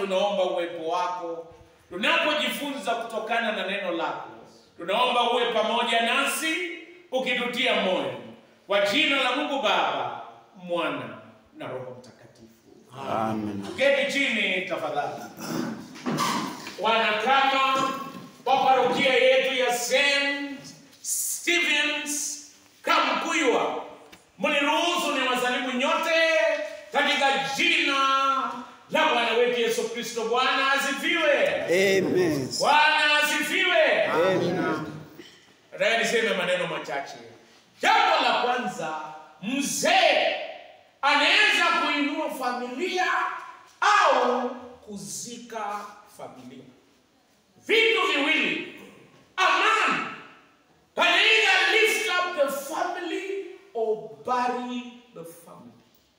tunaomba uwepo wako tunapojifunza kutokana na neno lako. Tunaomba uwe pamoja nasi ukitutia moyo, kwa jina la Mungu Baba, Mwana na Roho Mtakatifu. Amen. Tuketi chini tafadhali. Wanachama wa parokia yetu ya St. Stevens Kamkuywa, mniruhusu ni wasalimu nyote katika jina la Bwana wetu Yesu Kristo. Bwana asifiwe. Amen. Bwana asifiwe. Amen. Nataka niseme maneno machache. Jambo la kwanza, mzee anaweza kuinua familia au kuzika familia. Vitu viwili. A man can either lift up the family or bury the family.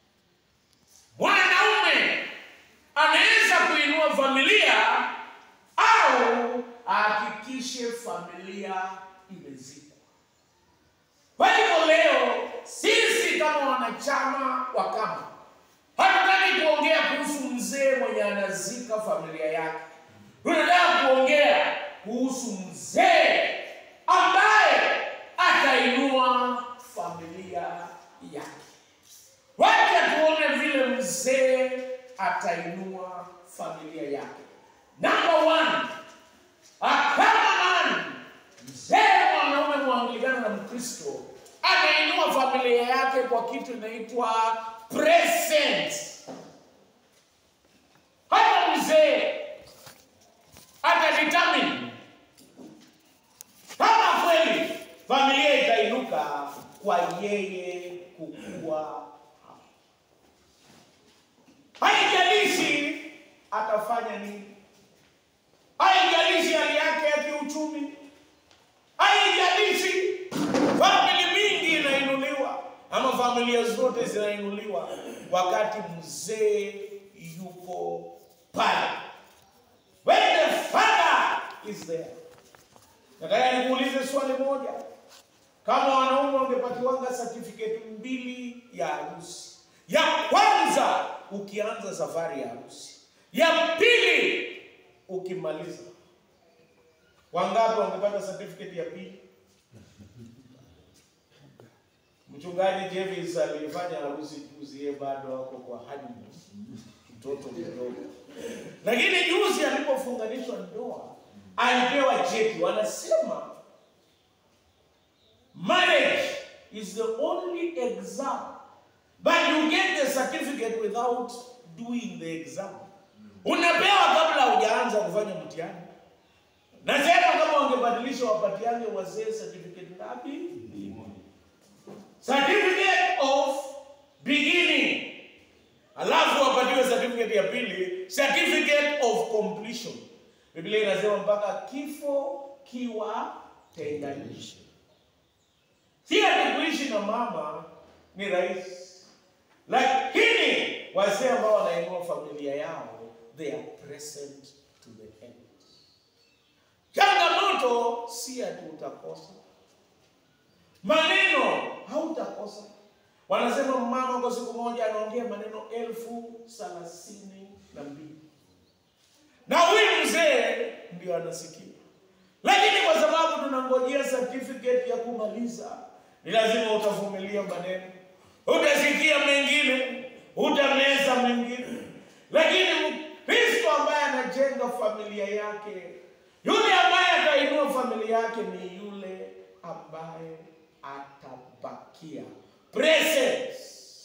Mwanaume anaweza kuinua familia au ahakikishe familia imezikwa. Kwa hivyo leo sisi kama wanachama wa kama hatutaki kuongea kuhusu mzee mwenye anazika familia yake. Tunataka kuongea kuhusu mzee ambaye atainua familia yake. Wacha tuone vile mzee atainua familia yake. Number one, a kama man, mzee mwanaume mwanglikana na Mkristo anainua familia yake kwa kitu inaitwa present. Hata mzee atadetermine kama kweli familia itainuka kwa yeye kukua hapo. Haijalishi atafanya nini, haijalishi hali yake ya kiuchumi, haijalishi famili mingi inainuliwa ama familia zote zinainuliwa wakati mzee yuko pale. When the father is there. Nataka nikuulize swali moja. Kama wanaume wangepatiwanga certificate mbili ya harusi, ya kwanza ukianza safari ya harusi, ya pili ukimaliza, wangapi wangepata certificate ya pili? Mchungaji Jevis alifanya harusi juzi, yeye bado ako kwa honeymoon, mtoto mdogo, lakini juzi alipofunganishwa ndoa alipewa cheti. Wanasema marriage is the only exam but you get the certificate without doing the exam. Unapewa kabla hujaanza kufanya mtihani. Nasema kama wangebadilisha wapatiane wazee certificate ngapi? Certificate of beginning. Alafu wapatiwe certificate ya pili, certificate of completion. Biblia inasema mpaka kifo kiwa tenganisha. Si ati kuishi na mama ni rahisi, lakini wazee ambao wanainua familia yao they are present to the end. Changamoto si ati utakosa maneno, hautakosa. Wanasema mama kwa siku moja anaongea maneno elfu thelathini na mbili na huyu mzee ndio anasikia, lakini kwa sababu tunangojea certificate ya kumaliza, ni lazima utavumilia maneno, utasikia mengine, utameza mengine, lakini Mkristo ambaye anajenga familia yake, yule ambaye atainua familia yake ni yule ambaye atabakia present.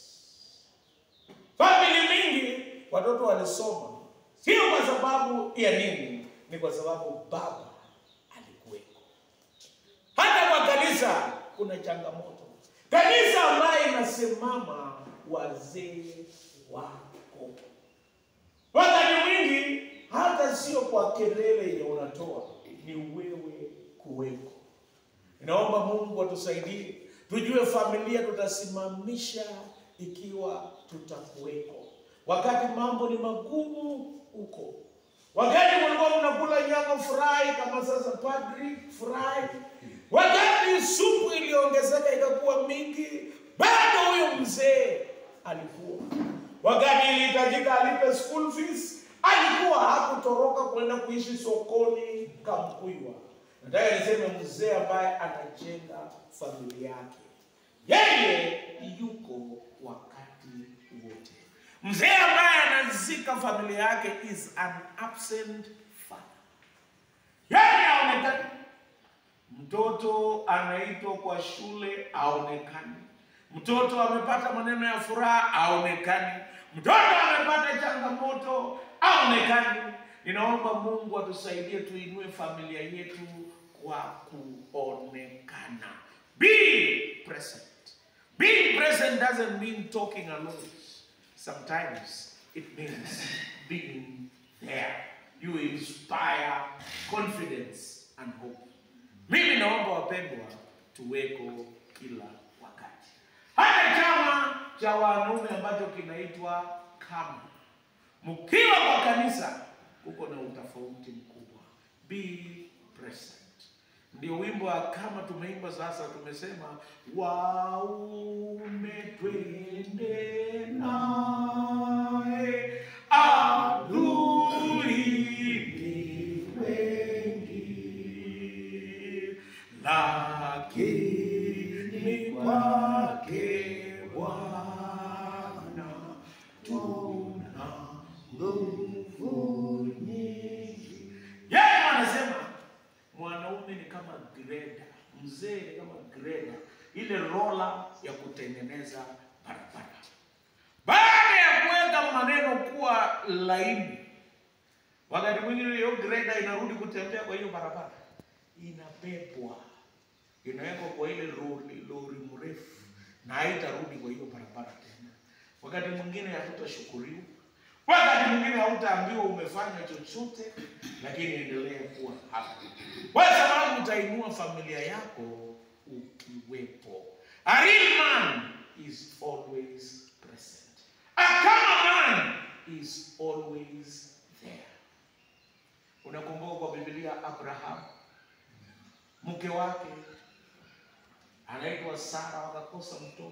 Famili mingi watoto walisoma sio kwa sababu ya nini, ni kwa sababu baba alikuweko. Hata kwa kanisa kuna changamoto. Kanisa ambaye inasimama wazee wako, wakati mwingi hata sio kwa kelele yenye unatoa, ni wewe kuweko. Inaomba Mungu atusaidie tujue familia tutasimamisha ikiwa tutakuweko wakati mambo ni magumu huko, wakati mlikuwa mnakula nyama furahi kama sasa padri furahi, wakati supu iliongezeka ikakuwa mingi, bado huyo mzee alikuwa. Wakati ilihitajika alipe school fees, alikuwa hakutoroka kwenda kuishi sokoni Kamkuywa. Nataka niseme mzee ambaye anajenga familia yake, yeye yuko wakati wote. Mzee ambaye anazika familia yake is an absent father. Yeye haonekani. Mtoto anaitwa kwa shule aonekani. Mtoto amepata maneno ya furaha aonekani. Mtoto amepata changamoto aonekani. Ninaomba Mungu atusaidie tuinue familia yetu kwa kuonekana. Be present. Being present doesn't mean talking alone. Sometimes it means being there. You inspire confidence and hope. Mimi naomba wapendwa, tuweko kila wakati. Hata chama cha wanaume ambacho kinaitwa KAMU, mkiwa kwa kanisa, kuko na utofauti mkubwa. Be present. Ndio wimbo wa kama tumeimba sasa, tumesema waume twende naye adui ni wengi, lakini kwake Bwana tuna nguvu nyingi. Yeye anasema mwanaume ni kama greda, mzee ni kama greda, ile rola ya kutengeneza barabara. Baada ya kuweka maneno kuwa laini, wakati mwingine hiyo greda inarudi kutembea kwa hiyo barabara, inabebwa inawekwa kwa ile lori, lori mrefu na haitarudi kwa hiyo barabara tena. Wakati mwingine hatutashukuriwa, wakati mwingine hautaambiwa umefanya chochote, lakini endelea kuwa hapo, kwa sababu utainua familia yako ukiwepo. A real man is always present. A calm man is always there. Unakumbuka kwa Biblia Abraham mke wake anaitwa Sara, wakakosa mtoto.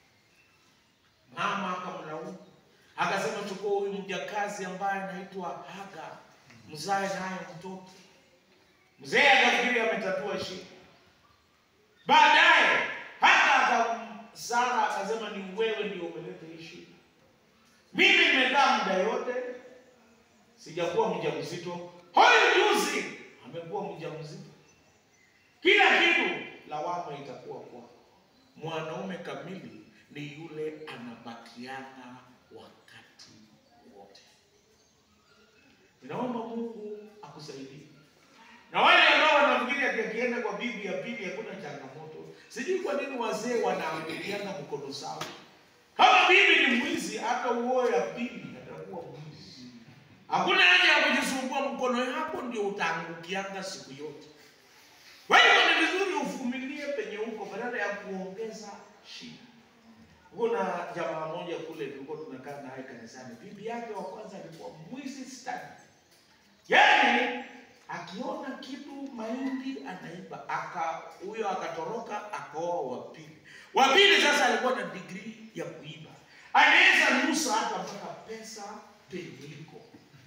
Mama akamlaumu akasema, chukua huyu mjakazi ambaye anaitwa Haga, mzae naye mtoto. Mzee akafikiri ametatua shida. Baadaye hata aka Sara akasema, ni wewe ndio umeleta hii shida. Mimi nimekaa muda yote sijakuwa mjamzito, huyu juzi amekuwa mjamzito. Kila kitu lawama itakuwa kwako. Mwanaume kamili ni yule anabakiana wakati wote. Ninaomba Mungu akusaidie. Na wale ambao wanafikiri ati akienda kwa bibi ya pili hakuna changamoto, sijui kwa nini wazee wanaangukiana mkono sawa. Kama bibi ni mwizi, hata uoe ya pili atakuwa mwizi. Hakuna haja ya kujisumbua, mkono yako ndio utaangukianga siku yote. Kwa hivyo ni vizuri uvumilie penye huko badala ya kuongeza shida. Kuna jamaa moja kule tulikuwa tunakaa naye kanisani, bibi yake wa kwanza alikuwa mwizi stadi, yaani akiona kitu mahindi anaiba, aka huyo akatoroka akaoa wa pili. Wa pili sasa alikuwa na degree ya kuiba, anaweza nusa hata mpaka pesa penye iko.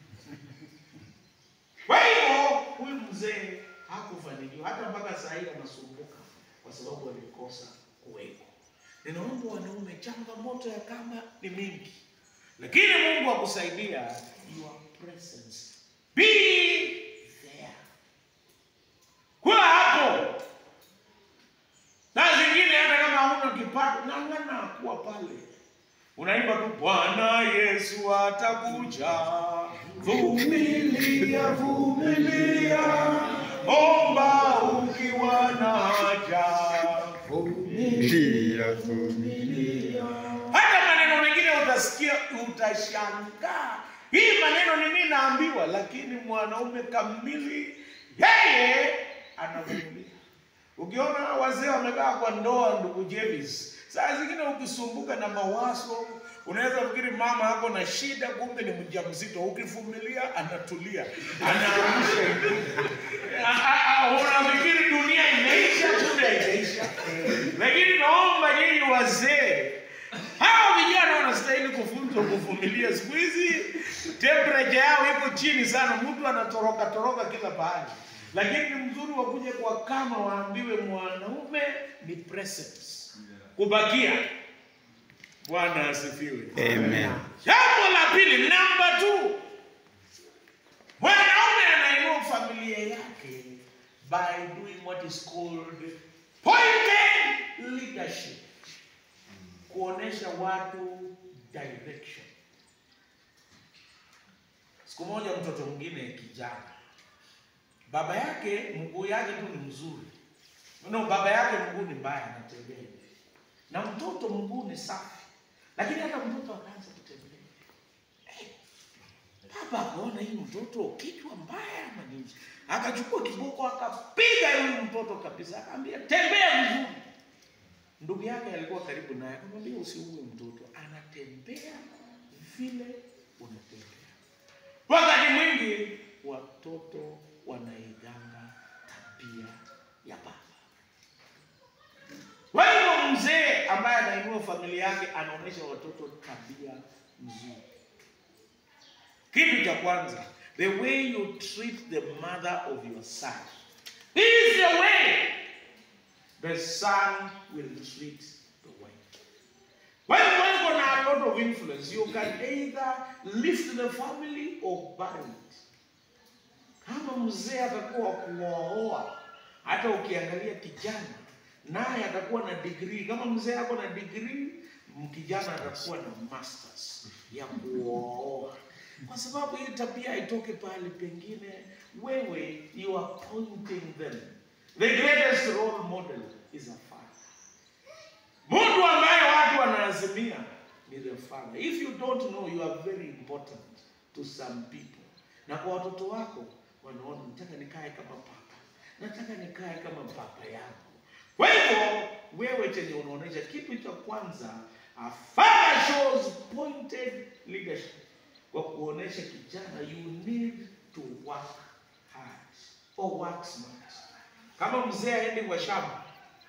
Kwa hivyo huyu mzee hakufanikiwa hata mpaka saa hii anasumbuka kwa sababu alikosa kuweko. Ninaomba wanaume, changamoto ya kama ni mingi, lakini Mungu akusaidia your presence. Be there. Kuwa hapo. Na zingine hata kama hauna kipato, ng'ang'ana kuwa pale. Unaimba tu Bwana Yesu atakuja. Vumilia, vumilia. Omba ukiwa na haja. Vumilia, vumilia. Hata maneno mengine utasikia utashangaa, hii maneno ni mimi naambiwa, lakini mwanaume kamili yeye anavumilia. Ukiona wazee wamekaa kwa ndoa, ndugu Jevis, saa zingine ukisumbuka na mawazo unaweza fikiri mama hapo na shida, kumbe ni mjamzito. Ukivumilia anatulia, anaamsha A- a- a- unafikiri dunia imeisha, kumbe haijaisha. Lakini naomba nyinyi wazee Hao vijana wanastahili kufunzwa kuvumilia. Siku hizi temperature yao iko chini sana, mtu anatoroka toroka kila pahali, lakini ni mzuri wa kuja kwa kama waambiwe mwanaume ni presence, kubakia. Bwana asifiwe. Amen. Jambo la pili, namba two, mwanaume anainua familia yake by doing what is called pointed leadership, kuonesha watu direction. Siku moja mtoto mwingine kijana, baba yake mguu yake tu ni mzuri, no, baba yake mguu ni mbaya, anatembea hivi. na mtoto mguu ni safi, lakini hata mtoto akaanza kutembea Baba akaona hii mtoto kichwa mbaya ama nini, akachukua kiboko akapiga huyu mtoto kabisa, akamwambia tembea vizuri. Ndugu yake alikuwa karibu naye, akamwambia usiue mtoto, anatembea vile unatembea. Wakati mwingi watoto wanaiganga tabia ya baba. Kwa hivyo mzee ambaye anainua familia yake anaonyesha watoto tabia nzuri. Kitu cha kwanza, the way you treat the mother of your son is the way the son will treat the wife. When you have a lot of influence, you can either lift the family or bury it. Kama mzee atakuwa kuoa, hata ukiangalia kijana naye atakuwa na degree. Kama mzee ako na degree, kijana atakuwa na masters ya kuoa kwa sababu hii tabia itoke pale pengine, wewe you are pointing them. The greatest role model is a father. Mtu ambaye watu wanaazimia ni the father. If you don't know, you are very important to some people. Na kwa watoto wako wanaona, nataka nikae kama papa, nataka nikae kama papa yangu. Kwa hivyo wewe chenye unaonyesha, kitu cha kwanza, a father shows pointed leadership kwa kuonesha kijana you need to work hard or work smart. Kama mzee aende kwa shamba,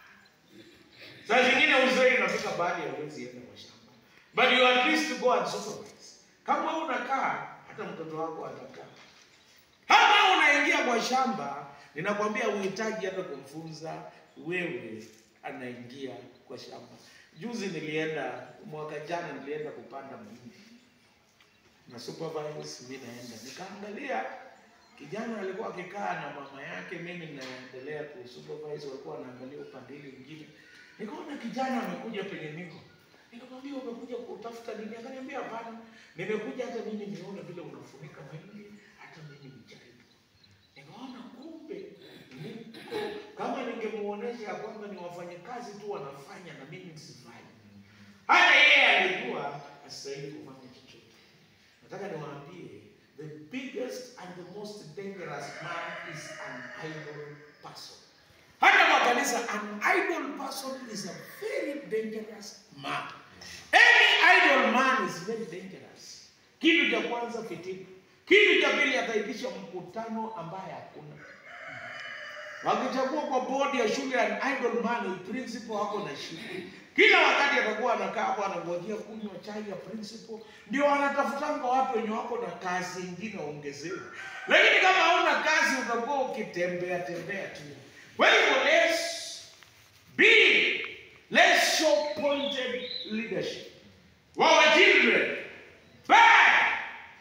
saa zingine uzee inafika baadhi ya wezi enda kwa shamba, but you at least go and supervise. Kama unakaa hata mtoto wako atakaa. Kama unaingia kwa shamba, ninakwambia uhitaji hata kumfunza wewe, anaingia kwa shamba. Juzi nilienda, mwaka jana nilienda kupanda mahindi na supervise, mimi naenda nikaangalia kijana alikuwa akikaa na mama yake, mimi naendelea ku supervise, walikuwa wanaangalia upande ile mwingine. Nikaona kijana amekuja penye niko, nikamwambia umekuja kutafuta nini? Akaniambia hapana, nimekuja hata mimi nione vile unafunika mahindi, hata mimi nijaribu. Nikaona kumbe niko kama ningemuonesha ya kwamba ni wafanyakazi tu wanafanya na mimi nisifanye, hata yeye alijua astahili kufanya chochote. Nataka niwaambie the biggest and the most dangerous man is an idle person. Hata kwa kanisa, an idle person is a very dangerous man. Any idle man is very dangerous. Kitu cha kwanza fitina. Kitu cha pili ataitisha mkutano ambaye hakuna. Wakichagua kwa bodi ya shule an idle man, principal hako na shule. Kila wakati atakuwa anakaa hapo anangojea kunywa chai ya principal, ndio wanatafutanga watu wenye wako na kazi ingine waongezewe. Lakini kama hauna kazi utakuwa ukitembea tembea tu. Kwa hivyo let's be, let's show pointed leadership. Our children, bad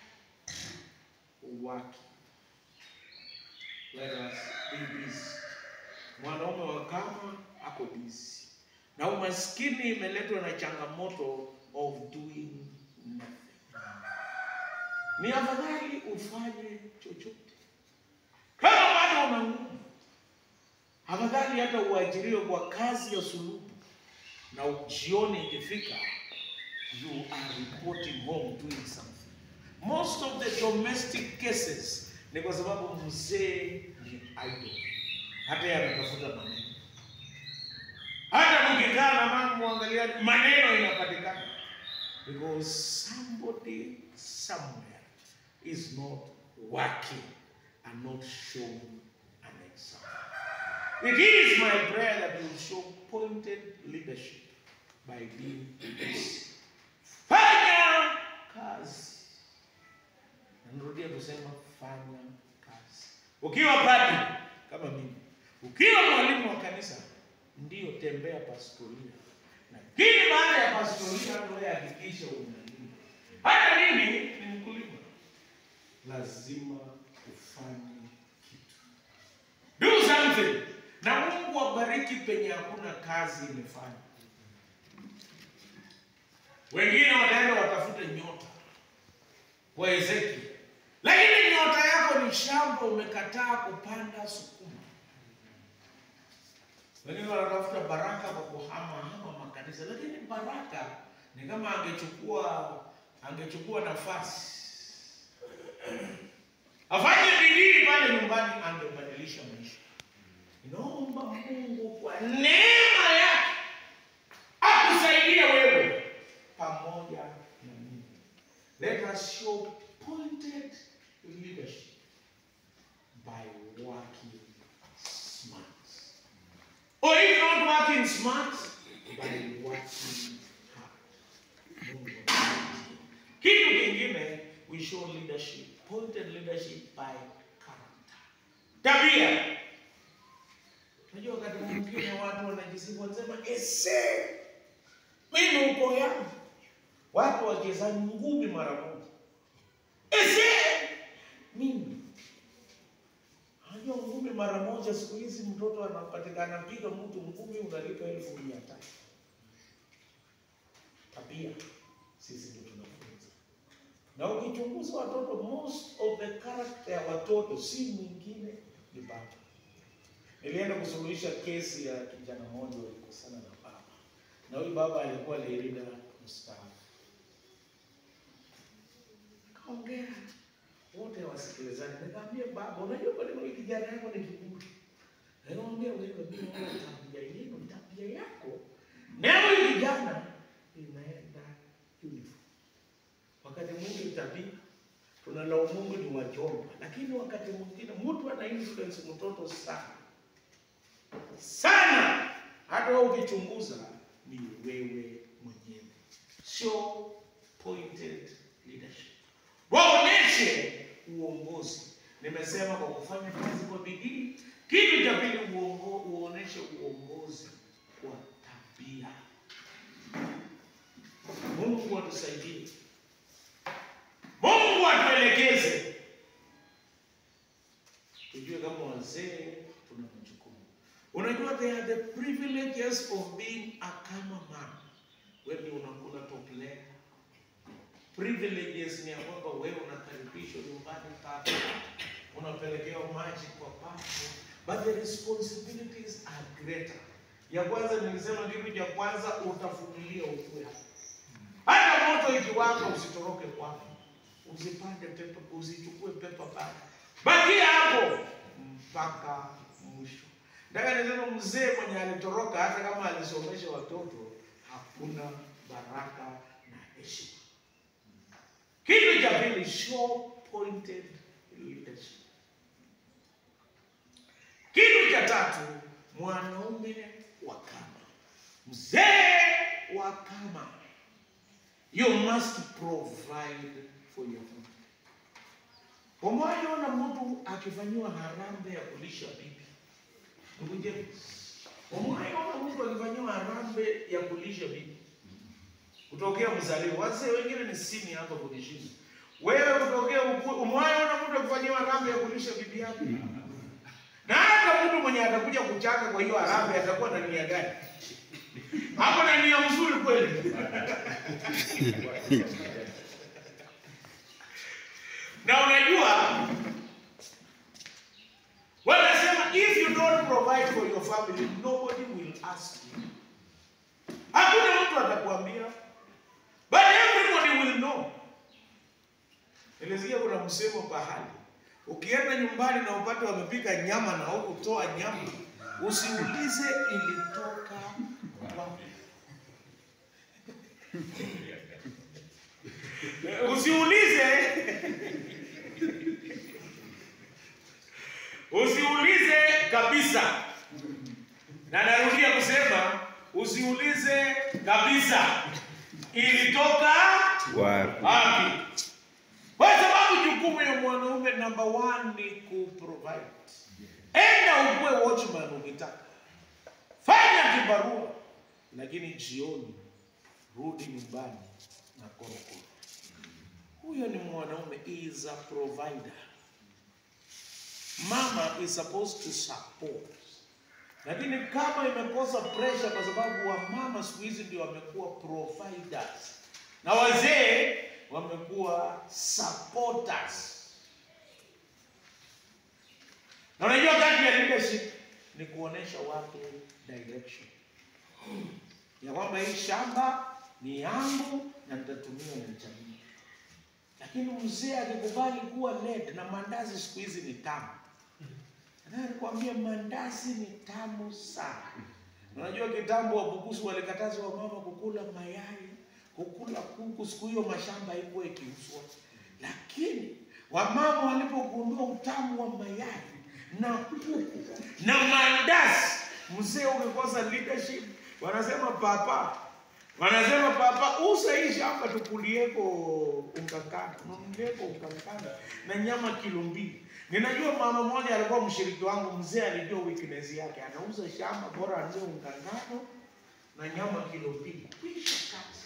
working. Let us be busy. Mwanaume wa kama ako busy na umaskini imeletwa na changamoto of doing nothing. Ni afadhali ufanye chochote kama bado una nguvu, afadhali hata uajiriwe kwa kazi ya sulubu, na jioni ikifika, you are reporting home doing something. Most of the domestic cases ni kwa sababu mzee ni idle, hata yeye ametafuta maneno hata mkikaa na mama muangalia maneno inapatikana because somebody somewhere is not working and not showing an example. It is my prayer that you show pointed leadership by being this. fanya kazi. Narudia kusema fanya kazi. Ukiwa padri kama mimi, ukiwa mwalimu wa kanisa, ndio tembea pastoria, lakini baada ya pastoria ndio hakikisha unalima. Hata mimi ni mkulima, lazima ufanye kitu, do something, na Mungu abariki penye hakuna kazi imefanya. Wengine wataenda watafute nyota kwa Ezekiel, lakini nyota yako ni shamba, umekataa kupanda sukuma. Wengine wanatafuta baraka kwa kuhama hama makanisa, lakini baraka ni kama angechukua angechukua nafasi afanye bidii pale nyumbani, angebadilisha maisha. Inaomba Mungu kwa neema yake akusaidie wewe pamoja na mimi. Let us show pointed leadership by working smart. Or if not working smart, by working hard. Mungu atusaidie. Kitu kingine, we show leadership, pointed leadership by character. Tabia. Unajua wakati mwingine watu wanajisifu wanasema ese mimi uko yangu. Watu wacheza ngumi mara moja. Ese mimi. Unajua ngumi mara moja siku hizi mtoto anapatikana piga mtu ngumi unalipa elfu mia tatu. Tabia sisi ndio tunafunza. Na ukichunguza watoto, most of the character ya watoto si mwingine ni baba. Nilienda kusuluhisha kesi ya kijana mmoja walikosana na baba, na huyu baba alikuwa leader mstaafu. Kaongea wote wasikilizani, nikamwambia baba, unajua kwa nini kijana yako ni kiburi? Nikamwambia wewe, mimi naona tabia yenu, tabia yako na huyu kijana inaenda uniform. Wakati mwingi tabia tunalaumu Mungu ni wajomba, lakini wakati mwingine mtu ana influence mtoto sana sana, hata wewe ukichunguza ni wewe mwenyewe. Show pointed leadership, waoneshe uongozi. Nimesema kwa kufanya kazi kwa bidii. Kitu cha pili, uongo, uoneshe uongozi kwa tabia. Mungu atusaidie, Mungu atuelekeze, tujue kama wazee tuna majukumu. Unajua, they are the privileges of being a cameraman. Wewe unakula top layer. Privileges ni ya kwamba wewe unakaribishwa nyumbani pako, unapelekewa maji kwa papo, but the responsibilities are greater. Ya kwanza nilisema, kitu cha kwanza utafumilia ukweli. Hata moto ikiwaka usitoroke kwako, usipande pepa, usichukue pepa pale, bakia hapo mpaka mwisho. Nataka nisema mzee mwenye alitoroka, hata kama alisomesha watoto, hakuna baraka na heshima. Kitu cha pili, show pointed leadership. Kitu cha tatu, mwanaume wa kama, mzee wa kama, you must provide for your family. Umewahi ona mtu akifanyiwa harambee ya kulisha bibi? Ndugu James, umewahi ona mtu akifanyiwa harambee ya kulisha bibi? Kutokea mzaliwa, wazee wengine ni sini hapa kunishinda. Wewe kutokea ukue, umewahi ona mtu akifanyiwa harambee ya kulisha bibi yake? Na hata mtu mwenye atakuja kuchaka kwa hiyo harambee atakuwa na nia gani? Hapo na nia mzuri kweli. Na unajua wanasema if you don't provide for your family nobody will ask you. Hakuna mtu atakwambia, but everybody will know. Nilisikia kuna msemo pahali, ukienda nyumbani na upate wamepika nyama na hukutoa nyama, usiulize ilitoka wapi. Usiulize usiulize kabisa, na narudia kusema usiulize kabisa ilitoka Wapi? wapi? Kwa sababu jukumu ya mwanaume number one ni kuprovide. Enda ukuwe watchman ukitaka, fanya kibarua, lakini jioni rudi nyumbani na korokoro. Huyo ni mwanaume, he is a provider. Mama is supposed to support, lakini kama imekosa pressure, kwa sababu wamama siku hizi ndio wamekuwa providers na wazee wamekuwa supporters. Na unajua kazi ya leadership ni kuonesha watu direction ya kwamba hii shamba ni yangu na nitatumia na jamii. Lakini mzee akikubali kuwa led, na mandazi siku hizi ni tamu. Nataka nikwambie mandazi ni tamu sana. Unajua kitambo Wabukusu walikataza wamama kukula mayai, kukula kuku. Siku hiyo mashamba haikuwa ikiuzwa, lakini wamama walipogundua utamu wa mayai na kuku na mandazi, mzee ukikosa leadership, wanasema papa, wanasema papa, usa hii shamba tukulieko ungangano, nunulieko ungangano na nyama kilo mbili. Ninajua mama mmoja alikuwa mshiriki wangu, mzee alijua weakness yake, anauza shamba bora anunue ungangano na nyama kilo mbili, kwisha kazi.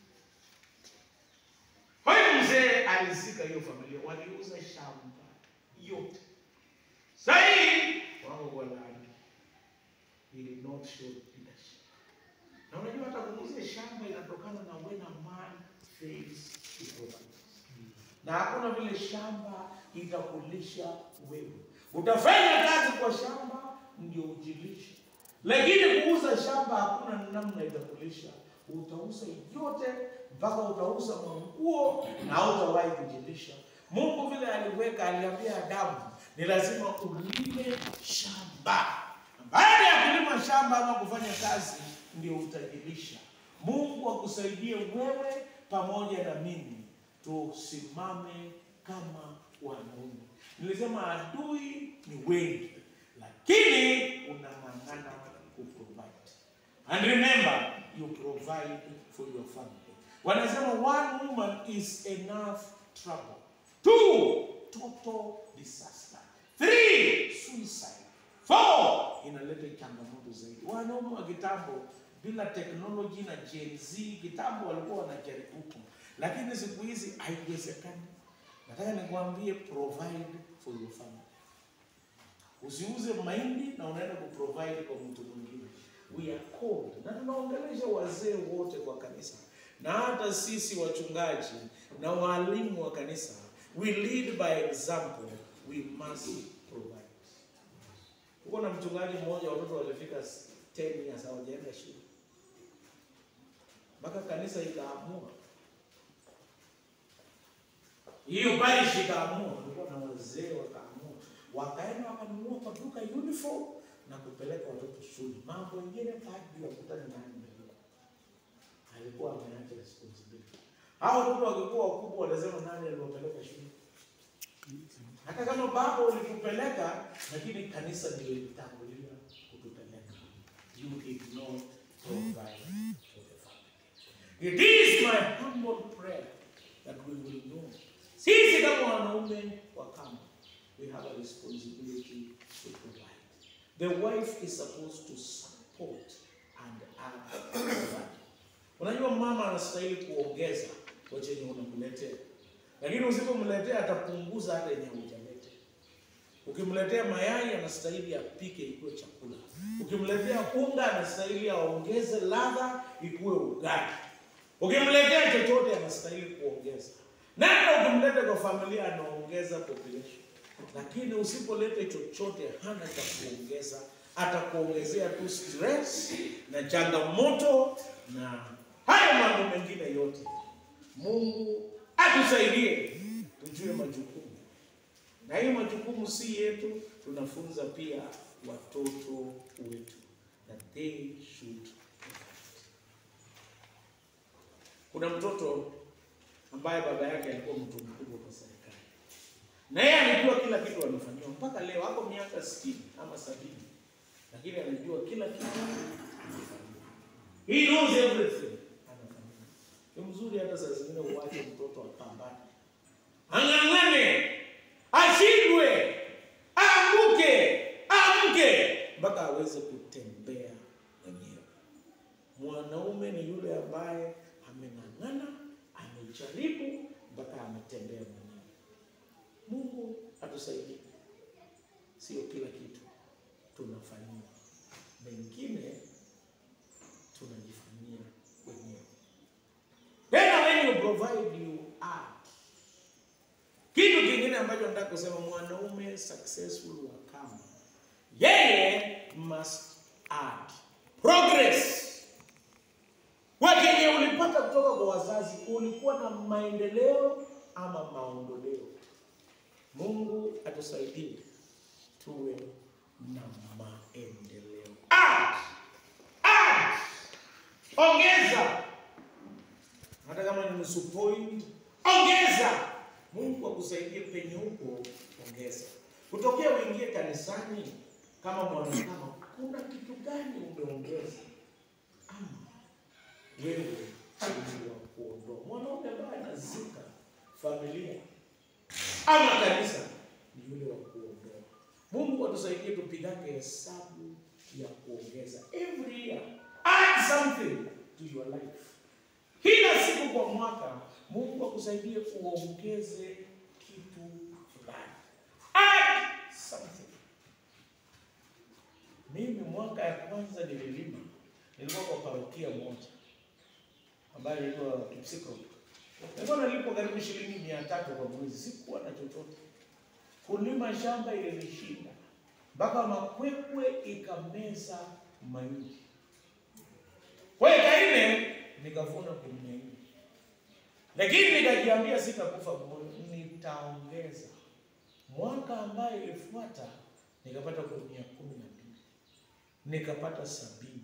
Kwa hiyo mzee alizika hiyo familia, waliuza shamba yote. Sahii wao walaani, he did not show leadership. Na unajua hata kuuza shamba inatokana na when a man fails to provide na hakuna vile shamba itakulisha wewe. Utafanya kazi kwa shamba ndio ujilishe, lakini kuuza shamba hakuna namna itakulisha. Utauza yote mpaka utauza manguo na hautawahi kujilisha. Mungu vile aliweka, aliambia Adamu ni lazima ulime shamba. Baada ya kulima shamba ama kufanya kazi, ndio utajilisha. Mungu akusaidie wewe pamoja na mimi tusimame kama wanaume. Nilisema adui ni wengi, lakini unang'ang'ana kuprovide. And remember, you provide for your family. Wanasema one woman is enough trouble. Two, total disaster. Three, suicide. Four, inaleta changamoto zaidi. Wanaume wa kitambo bila teknoloji na Gen Z, kitambo walikuwa wanajaribu lakini siku hizi haiwezekani. Nataka nikwambie, provide for your family. Usiuze mahindi na unaenda kuprovide kwa mtu mwingine. We are called, na tunaongelesha wazee wote kwa kanisa na hata sisi wachungaji na walimu wa kanisa, we lead by example, we must provide. Uko na mchungaji mmoja, watoto walifika 10 years hawajaenda shule mpaka kanisa ikaamua hiyo parish ikaamua, kulikuwa na wazee wakaamua, wakaenda wakanunua kwa duka uniform na kupeleka watoto shule. Mambo mengine padri wakutana nani mbele, alikuwa ameacha responsibility. Hao watoto wakikuwa wakubwa, wanasema nani aliwapeleka shule? Hata kama baba ulikupeleka, lakini kanisa ndio ilitangulia kutupeleka. You did not provide for the family. It is my humble prayer that we will know sisi kama wanaume wa kama we have a responsibility to provide. The wife is supposed to support and add value. Unajua mama anastahili kuongeza kwa chenye unamletea, lakini usipomletea atapunguza hata yenye hujaleta. Ukimletea mayai anastahili apike ikuwe chakula. Ukimletea unga anastahili aongeze ladha ikuwe ugali. Ukimletea chochote anastahili kuongeza. Na hata ukimleta kwa familia anaongeza population, lakini usipoleta chochote hana cha kuongeza, atakuongezea tu stress na changamoto na hayo mambo mengine yote. Mungu atusaidie tujue majukumu, na hiyo majukumu si yetu, tunafunza pia watoto wetu that they should provide. Kuna mtoto ambaye baba yake alikuwa mtu mkubwa kwa serikali, na yeye alijua kila kitu anafanyiwa. Mpaka leo ako miaka sitini ama sabini, lakini anajua kila kitu anafanyiwa. He knows everything anafanyiwa. Ni mzuri hata saa zingine uache ang'ang'ane, ashindwe, aanguke, amke mpaka aweze kutembea mwenyewe. Mwanaume ni yule ambaye ameng'ang'ana, amejaribu mpaka ametembea mwenyewe. Mungu atusaidie, sio kila kitu tunafanyiwa, mengine tunajifanyia wenyewe. Tena when you provide you add. Kitu kingine ambacho nataka kusema, mwanaume successful wa kama yeye must add progress. Kwa kenye ulipata kutoka kwa wazazi, ulikuwa na maendeleo ama maondoleo. Mungu atusaidie tuwe na maendeleo. Add, add, ongeza hata kama ni nusu point, ongeza. Mungu akusaidie penye huko, ongeza. Kutokea uingie kanisani kama mwanakama, kuna kitu gani umeongeza ama wewe ni wa kuondoa? Mwanaume ambaye anazika familia ama kanisa ni yule wa kuondoa. Mungu atusaidie tupigane hesabu ya kuongeza. Every year add something to your life. Kila siku kwa mwaka Mungu akusaidie uongeze kitu fulani. Add something. Mimi mwaka ya kwanza nililima, nilikuwa kwa parokia moja ambayo ilikuwa Kipsiko. Nilikuwa nalipwa karibu shilingi mia tatu kwa mwezi, sikuwa na chochote. Kulima shamba ilinishinda mpaka makwekwe ikameza mahindi. Kwa eka nne nikavuna gunia nne, lakini nikajiambia sitakufa moyo, nitaongeza. Mwaka ambaye ilifuata nikapata gunia kumi na mbili, nikapata sabini.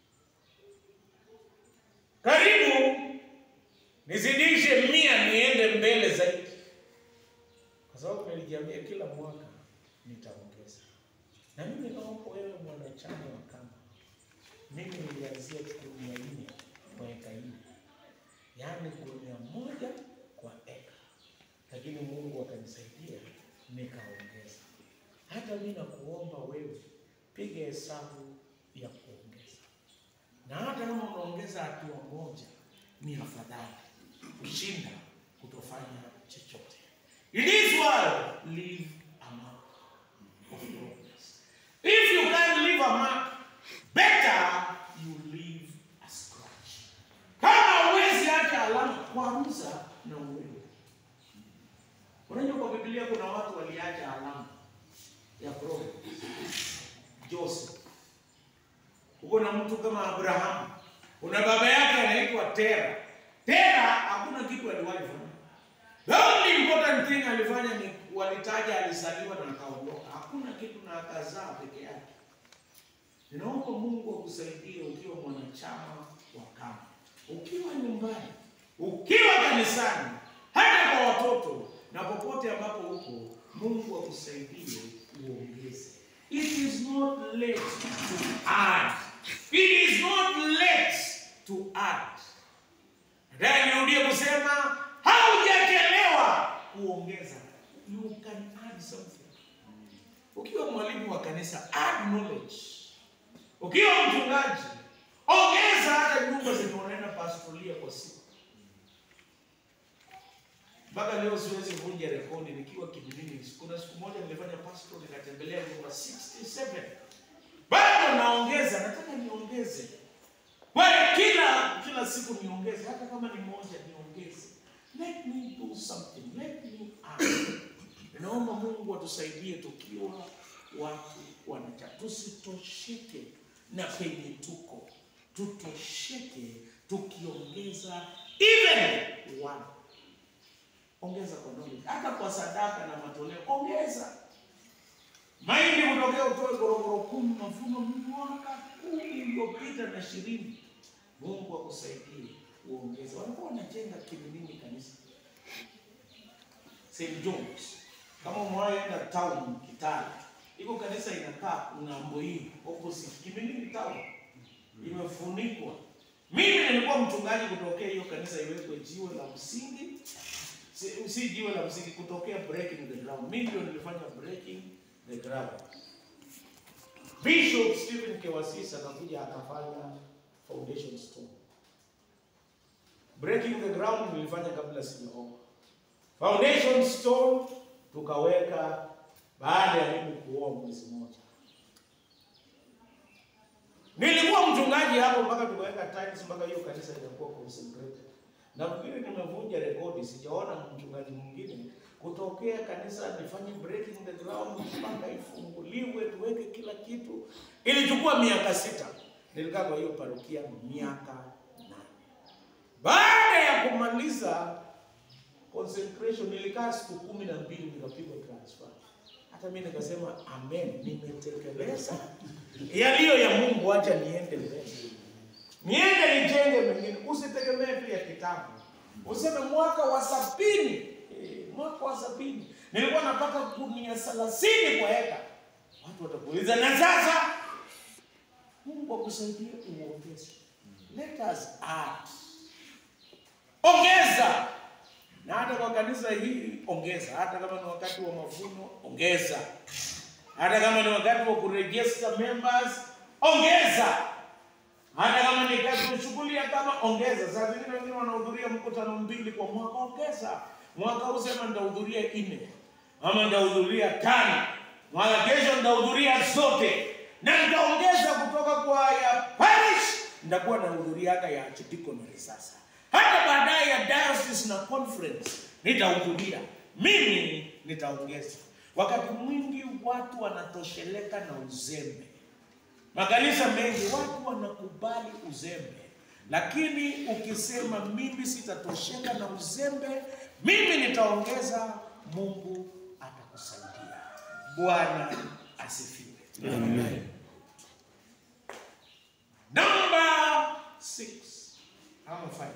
Karibu nizidishe mia, niende mbele zaidi, kwa sababu nilijiambia kila mwaka nitaongeza. Na mimi naomba wewe mwanachama wa kama mimi nilianzia gunia nne kwa eka nne, yaani gunia moja kwa eka, lakini Mungu akanisaidia nikaongeza. Hata mimi nakuomba wewe, piga hesabu ya kuongeza, na hata kama unaongeza hatua moja, ni afadhali kushinda kutofanya chochote. In this world, leave a mark of progress. If you can't leave a mark, better you leave a scratch. Kama huwezi acha alama, kwanza na uwewe. Unajua kwa Biblia kuna watu waliacha alama ya progress. Joseph. Uko na mtu kama Abrahamu. Una baba yake anaitwa Tera. Tera hakuna kitu aliwahi fanya. The only important thing alifanya ni walitaja alizaliwa na akaondoka. Hakuna kitu na akazaa peke yake. Ninaomba Mungu akusaidie ukiwa mwanachama wa kama, ukiwa nyumbani, ukiwa kanisani, hata kwa watoto na popote ambapo uko, Mungu akusaidie uongeze. It is not late to add. It is not late to add. Nataka nirudie kusema haujachelewa kuongeza. You can add something. Ukiwa mwalimu wa kanisa, add knowledge. Ukiwa mchungaji, ongeza hata nyumba zenye unaenda pastoria kwa siku. Mpaka leo siwezi vunja rekodi nikiwa Kimilini. Kuna siku moja nilifanya pastor nikatembelea nyumba 67. Bado naongeza, nataka niongeze. Kwa hiyo kila kila siku niongeze, hata kama ni moja niongeze. Let me do something. Let me add. Naomba Mungu atusaidie tukiwa watu wanacha, tusitosheke na penye tuko, tutosheke tukiongeza even one. Ongeza kwa knowledge, hata kwa sadaka na matoleo, ongeza mahindi kutokea utoe gorogoro kumi, mavuno mwaka kumi iliyopita na ishirini. Mungu akusaidie uongeze. Walikuwa wanajenga Kimilini kanisa St. John's. Kama umewahi enda town Kitale, iko kanisa inakaa ng'ambo hii opposite Kimilini town, imefunikwa. Mimi nilikuwa mchungaji kutokea hiyo kanisa, iwekwe jiwe la msingi, si, si jiwe la msingi kutokea breaking the ground. Mimi ndio nilifanya breaking the ground. Bishop Stephen Kewasisa akakuja akafanya foundation stone. Breaking the ground nilifanya kabla sijaomba. Foundation stone tukaweka baada ya mimi kuoa mwezi mmoja. Nilikuwa mchungaji hapo mpaka tukaweka tiles mpaka hiyo kanisa linakuwa consecrated. Na vile nimevunja rekodi, sijaona mchungaji mwingine kutokea kanisa nifanye breaking the ground mpaka ifunguliwe tuweke kila kitu. Ilichukua miaka sita. Nilikaa kwa hiyo parokia miaka nane. Baada ya kumaliza consecration nilikaa siku kumi na mbili nikapigwa transfer. Hata mimi nikasema amen, nimetekeleza yaliyo ya Mungu, acha niende mbele, niende nijenge mengine. Usitegemee tu ya kitabu, useme mwaka wa sabini eh, mwaka wa sabini nilikuwa napata gunia thelathini kwa eka. Watu watakuuliza na sasa, Mungu akusaidie uongeze. Let us add, ongeza na hata kwa kanisa hili ongeza, hata kama ni wakati wa mavuno ongeza, hata kama ni wakati wa kuregister members ongeza, hata kama ni kazi shughuli kama ongeza. Saa zingine wengine wanahudhuria mkutano mbili kwa mwaka, ongeza. Mwaka huu sema nitahudhuria nne ama nitahudhuria tano, mwaka kesho nitahudhuria zote, na nitaongeza kutoka kwa ya parish, nitakuwa nahudhuriaga ya archdiaconry sasa hata baadaye ya diocese na conference nitahudhuria, mimi nitaongeza. Wakati mwingi watu wanatosheleka na uzembe. Makanisa mengi watu wanakubali uzembe, lakini ukisema mimi sitatosheka na uzembe, mimi nitaongeza, Mungu atakusaidia. Bwana asifiwe. Amen. Number six ama five.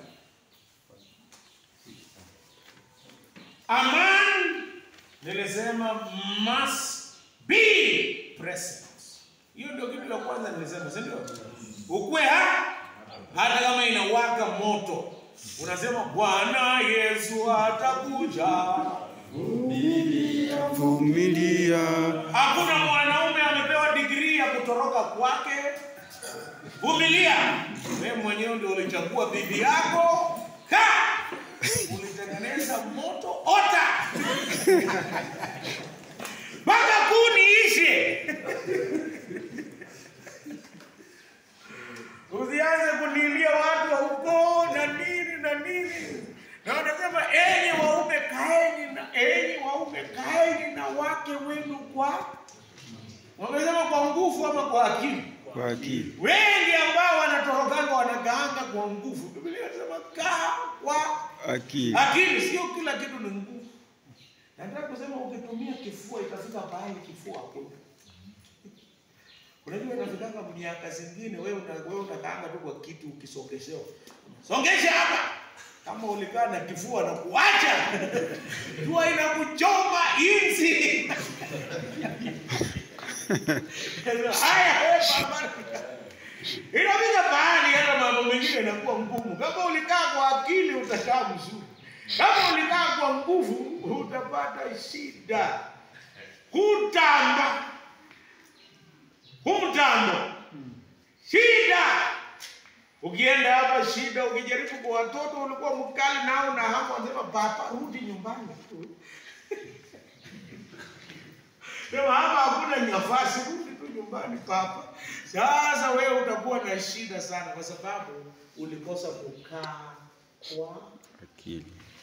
A man nilisema must be present. Hiyo ndio kitu ya kwanza nilisema, si ndio? Ukwe ha hata kama inawaka moto, unasema Bwana Yesu atakuja. Vumilia. Hakuna mwanaume amepewa digrii ya kutoroka kwake. Vumilia. Wewe mwenyewe ndio ulichagua bibi yako. Ka! Ulitengeneza moto ota. Mpaka kuni ishe. Usianze kunilia watu wa ukoo na nini na nini. Na wanasema enyi waume kaeni na enyi waume kaeni na wake wenu kwa wamesema kwa nguvu ama kwa akili. Kwa akili. Wengi ambao wanatorokanga wanagaanga kwa nguvu. Biblia inasema kaa kwa Akili. akili, sio kila kitu ni nguvu. Nataka kusema ukitumia kifua itafika pahali kifua hakuna. Unajua inafikanga miaka zingine wewe una, wewe unakaanga tu kwa kitu ukisongeshewa. Songesha hapa. Kama ulikaa na kifua na kuacha. Jua inakuchoma inzi. Haya wewe baba. Inafika pahali hata mambo mengine yanakuwa ngumu. Kama ulikaa kwa akili utakaa mzuri. Kama ulikaa kwa nguvu utapata shida. Hutamba. Humtamba. Shida. Ukienda hapa shida, ukijaribu kwa watoto ulikuwa mkali nao na hapo anasema papa rudi nyumbani tu. Sema hapa hakuna nafasi, rudi tu nyumbani papa. Sasa wewe utakuwa na shida sana kwa sababu ulikosa kukaa kwa Akili.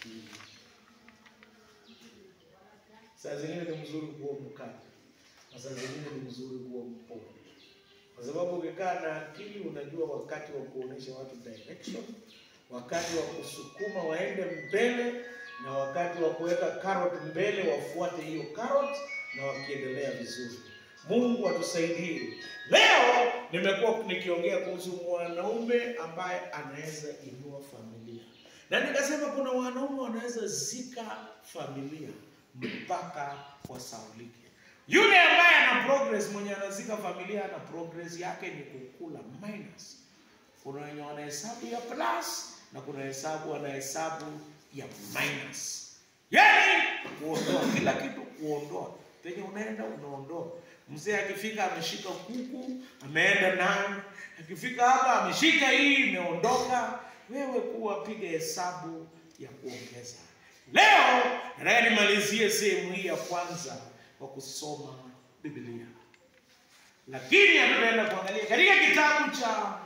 Saa zingine ni mzuri kuwa mkali, na saa zingine ni mzuri kuwa mpole, kwa sababu ukikaa na akili unajua wakati wa kuonesha watu direction, wakati wa kusukuma waende mbele, na wakati wa kuweka carrot mbele wafuate hiyo carrot, na wakiendelea vizuri. Mungu atusaidie. Leo nimekuwa nikiongea kuhusu mwanaume ambaye anaweza inua familia, na nikasema kuna wanaume wanaweza zika familia mpaka wasaulike. Yule ambaye ana progress, mwenye anazika familia ana progress yake ni kukula minus. Kuna wenye wanahesabu ya plus na kuna hesabu wanahesabu ya minus. yaani kuondoa kila kitu, kuondoa penye unaenda unaondoa. Mzee akifika ameshika kuku ameenda nayo, akifika hapa ameshika hii imeondoka. Wewe kuwa piga hesabu ya kuongeza. Leo nataka nimalizie sehemu hii ya kwanza kwa kusoma Biblia, lakini hatutaenda kuangalia katika kitabu cha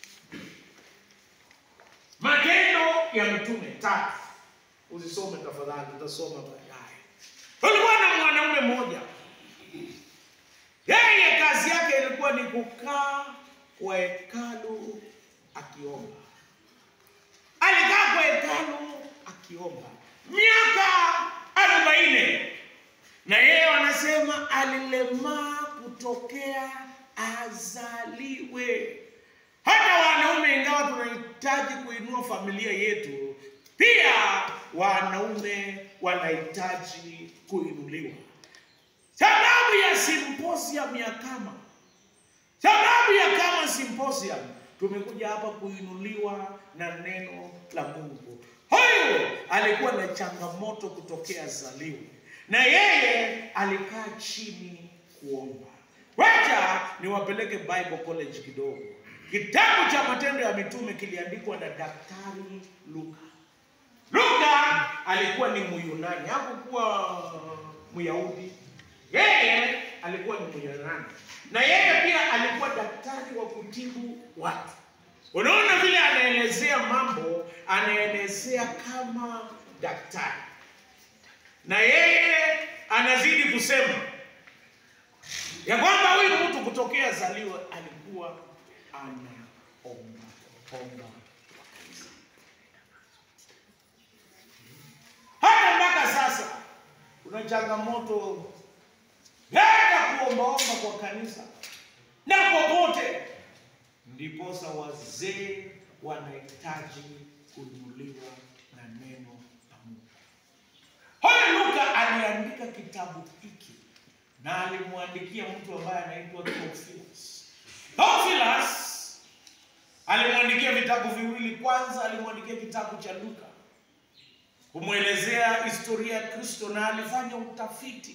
Matendo ya Mitume tatu. Usisome tafadhali, utasoma baadaye. Kulikuwa na mwanaume mmoja, yeye kazi yake ilikuwa ni kukaa kwa hekalu akiomba. Alikaa kwa hekalu akiomba miaka arobaini, na yeye wanasema alilemaa kutokea azaliwe. Hata wanaume, ingawa tunahitaji kuinua familia yetu, pia wanaume wanahitaji kuinuliwa. Sababu ya symposium ya kama sababu ya kama symposium, tumekuja hapa kuinuliwa na neno la Mungu. Huyu alikuwa na changamoto kutokea zaliwe, na yeye alikaa chini kuomba. Wacha niwapeleke Bible College kidogo. Kitabu cha Matendo ya Mitume kiliandikwa na Daktari Luka. Luka alikuwa ni Myunani, hakukuwa Myahudi. Yeye alikuwa ni Myunani, na yeye pia alikuwa daktari wa kutibu watu. Unaona vile anaelezea mambo, anaelezea kama daktari, na yeye anazidi kusema ya kwamba huyu mtu kutokea zaliwa alikuwa anaomba omba kwa kanisa. Hata mpaka sasa kuna changamoto hata kuombaomba kwa kanisa na popote, ndiposa wazee wanahitaji kuinuliwa na neno la Mungu. Huyu Luka aliandika kitabu hiki na alimwandikia mtu ambaye anaitwa Theophilus. Theophilus alimwandikia vitabu viwili. Kwanza alimwandikia kitabu cha Luka kumwelezea historia ya Kristo, na alifanya utafiti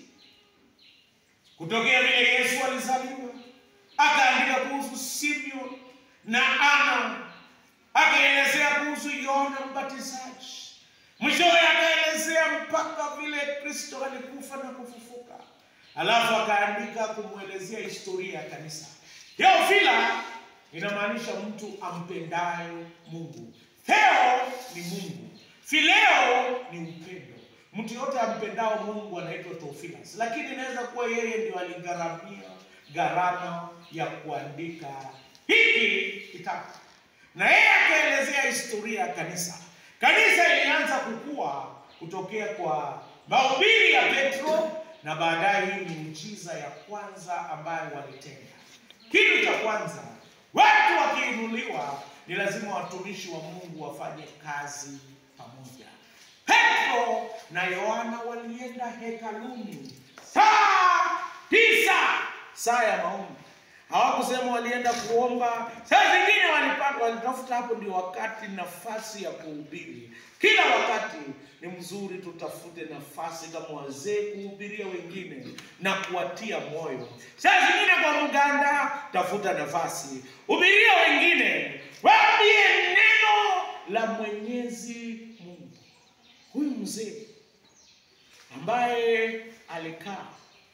kutokea vile Yesu alizaliwa, akaandika kuhusu Simeon na Ana, akaelezea kuhusu Yohana Mbatizaji, mwishowe akaelezea mpaka vile Kristo alikufa na kufufuka, alafu akaandika kumwelezea historia ya kanisa. Theophila inamaanisha mtu ampendaye Mungu. Theo ni Mungu, phileo ni upendo. Mtu yote ampendao Mungu anaitwa Theophilus, lakini inaweza kuwa yeye ndio aligharamia gharama ya kuandika hiki kitabu, na yeye akaelezea historia ya kanisa. Kanisa ilianza kukua kutokea kwa mahubiri ya Petro, na baadaye hii miujiza ya kwanza ambayo walitenda. Kitu cha kwanza, watu wakiinuliwa, ni lazima watumishi wa Mungu wafanye kazi pamoja. Petro na Yohana walienda hekaluni saa tisa, saa ya maombi. Hawakusema walienda kuomba. Saa zingine walipata, walitafuta hapo ndio wakati, nafasi ya kuhubiri. Kila wakati ni mzuri tutafute nafasi kama wazee kuhubiria wengine na kuwatia moyo. Saa zingine kwa mganda, tafuta nafasi, hubiria wengine, waambie neno la Mwenyezi Mungu. Huyu mzee ambaye alikaa